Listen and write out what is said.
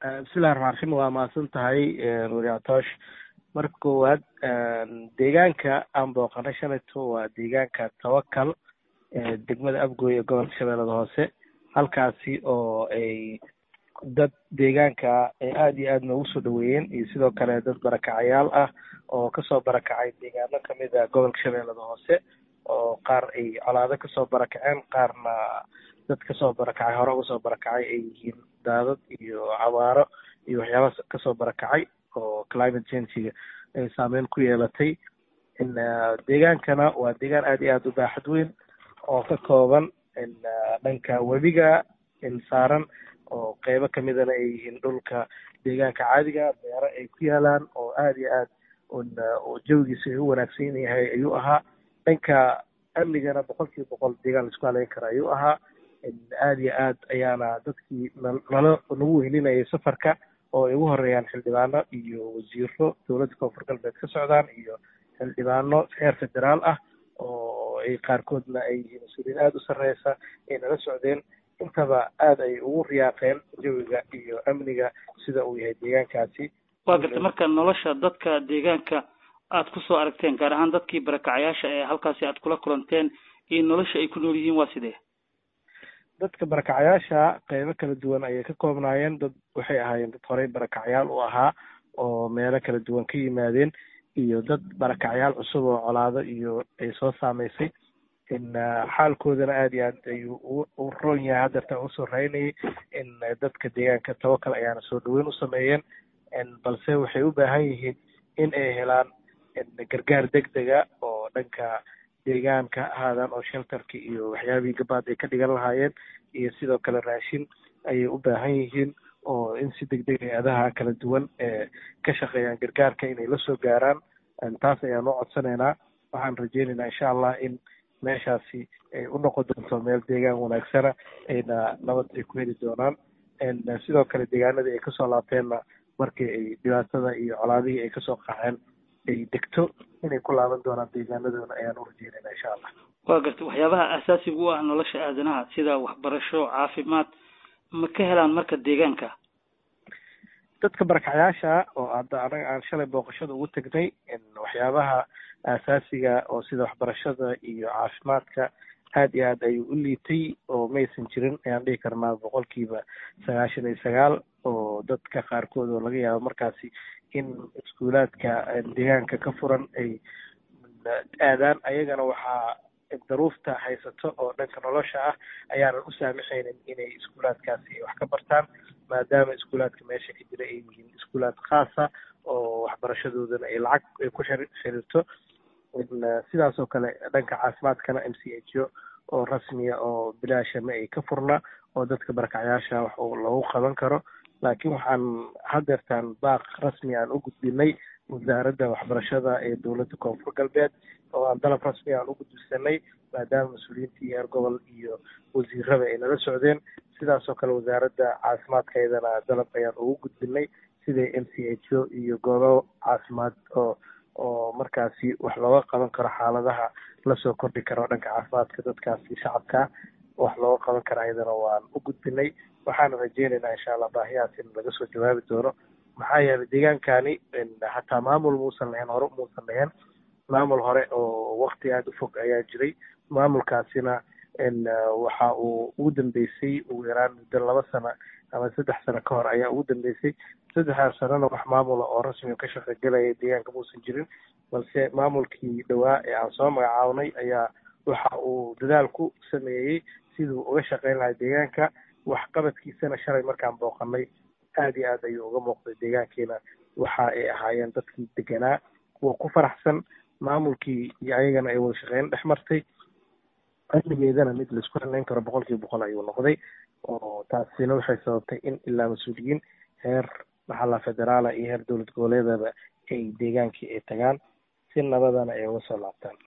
bismillahi raxmaan raxiim waa mahadsan tahay wariactoosh marka koowaad deegaanka aan booqanay shalayto waa deegaanka tawakal degmada abgooy ee gobolka shabeellada hoose halkaasi oo ay dad deegaanka ay aada iyo aad noogu soo dhaweeyeen iyo sidoo kale dad barakacayaal ah oo kasoo barakacay deegaano kamid a gobolka shabeellada hoose oo qaar ay colaado kasoo barakaceen qaarna dad kasoo barakacay hore uga soo barakacay ay yihiin daadad iyo cabaaro iyo waxyaaba kasoo barakacay oo climate changiga ay saameyn ku yeelatay deegaankana waa deegaan aada iyo aada u baaxad weyn oo ka kooban dhanka webiga saaran oo qeybo kamidana ay yihiin dhulka deegaanka caadiga beero ay ku yaalaan oo aada iyo aad jawigiisa ay u wanaagsan yahay ayuu ahaa dhanka amnigana boqol kiiba boqol deegaan laisku haleyn kara ayuu ahaa aada iyo aad ayaana dadkii nala nagu wehelinayay safarka oo ay ugu horeeyaan xildhibaano iyo wasiiro dowladda koonfur galbeed ka socdaan iyo xildhibaano heer federaal ah oo ay qaarkoodna ay yihiin mas-uuliyiin aada u sarreysa ay nala socdeen intaba aada ay ugu riyaaqeen jawiga iyo amniga sida uu yahay deegaankaasi waa gartay marka nolosha dadka deegaanka aad kusoo aragteen gaar ahaan dadkii barakacayaasha ee halkaasi aad kula kulanteen iyo nolosha ay ku nool yihiin waa sidee dadka barakacayaasha qeybo kala duwan ayay ka koobnaayeen dad waxay ahaayeen dad horey barakacyaal u ahaa oo meelo kala duwan ka yimaadeen iyo dad barakacyaal cusub oo colaado iyo ay soo saameysay xaalkoodana aada iyo aad ayuu u roon yahay haddeerta usoo raynayay in dadka deegaanka tawakal ayaana soo dhaweyn u sameeyeen balse waxay u baahan yihiin in ay helaan gargaar degdega oo dhanka deegaanka ahaadaan oo shelterka iyo waxyaabihii gabaad ay ka dhigan lahaayeen iyo sidoo kale raashin ayay u baahan yihiin oo in si degdeg hay-adaha kala duwan ee ka shaqeeyaan gargaarka inay la soo gaaraan taas ayaan u codsanaynaa waxaan rajeynaynaa insha allah in meeshaasi ay u noqon doonto meel deegaan wanaagsana ayna nabad ay ku heli doonaan sidoo kale deegaanadii ay kasoo laabteenna markii ay dhibaatada iyo colaadihii ay kasoo qaxeen ay degto inay ku laaban doonaan deegaanadoona ayaan u rajeynayna insha allah waa gartay waxyaabaha asaasiga u ah nolosha aadanaha sida waxbarasho caafimaad ma ka helaan marka deegaanka dadka barakacayaasha oo hadda anaga aan shalay booqashada ugu tegnay waxyaabaha asaasiga oo sida waxbarashada iyo caafimaadka aada iyo aad ayuu u liitay oo maysan jirin ayaan dhihi karnaa boqolkiiba sagaashan iyo sagaal oo dadka qaarkood oo laga yaabo markaasi in iskuulaadka deegaanka ka furan ay aadaan ayagana waxaa daruufta haysato oo dhanka nolosha ah ayaanan u saamixaynin inay iskuulaadkaasi wax ka bartaan maadaama iskuulaadka meesha ka jira ay yihiin iskuulaad khaasa oo waxbarashadoodana ay lacag ay ku xiriirto sidaas oo kale dhanka caafimaadkana m c h o oo rasmiya oo bilaasha ma ay ka furna oo dadka barakacyaasha wax loogu qaban karo laakiin waxaan hadeertaan baaq rasmi aan u gudbinay wasaaradda waxbarashada ee dowladda koonfur galbeed oo aan dalab rasmi aan u gudbisanay maadaama mas-uuliyiintii heer gobol iyo wasiirada ay nala socdeen sidaas oo kale wasaaradda caafimaadkeedana dalab ayaan ugu gudbinay sida m c h o iyo goobo caafimaad oo oo markaasi wax looga qaban karo xaaladaha lasoo kordhi karo dhanka caafimaadka dadkaasi shacabka wax looga qaban karo ayadana waan u gudbinay waxaana rajeynaynaa insha allah baahiyahaas in laga soo jawaabi doono maxaa yeelay deegaankani hataa maamul muusan lahayn hore muusan lahayn maamul hore oo wakti aada u fog ayaa jiray maamulkaasina waxa uu ugu dambeysay ugu yaraan muddo laba sano ama saddex sano ka hor ayaa ugu dambeysay saddexdaas sanona wax maamula oo rasmi ka shaqogelaya deegaanka muusan jirin balse maamulkii dhowaa ee aan soo magacaabnay ayaa waxa uu dadaal ku sameeyey siduu uga shaqeyn lahaa deegaanka waxqabadkiisana shalay markaan booqanay aada iyo aad ayuu uga muuqday deegaankiina waxa ay ahaayeen dadkii deganaa kuwa ku faraxsan maamulkii iyo ayagana ay wada shaqeyn dhex martay amnigeedana mid laisku haleyn karo boqol kiiba boqol ayuu noqday oo taasina waxay sababtay in ilaa mas-uuliyiin heer maxalla federaala iyo heer dowlad goboleedaba ay deegaankii ay tagaan si nabadana ay uga soo laabtaan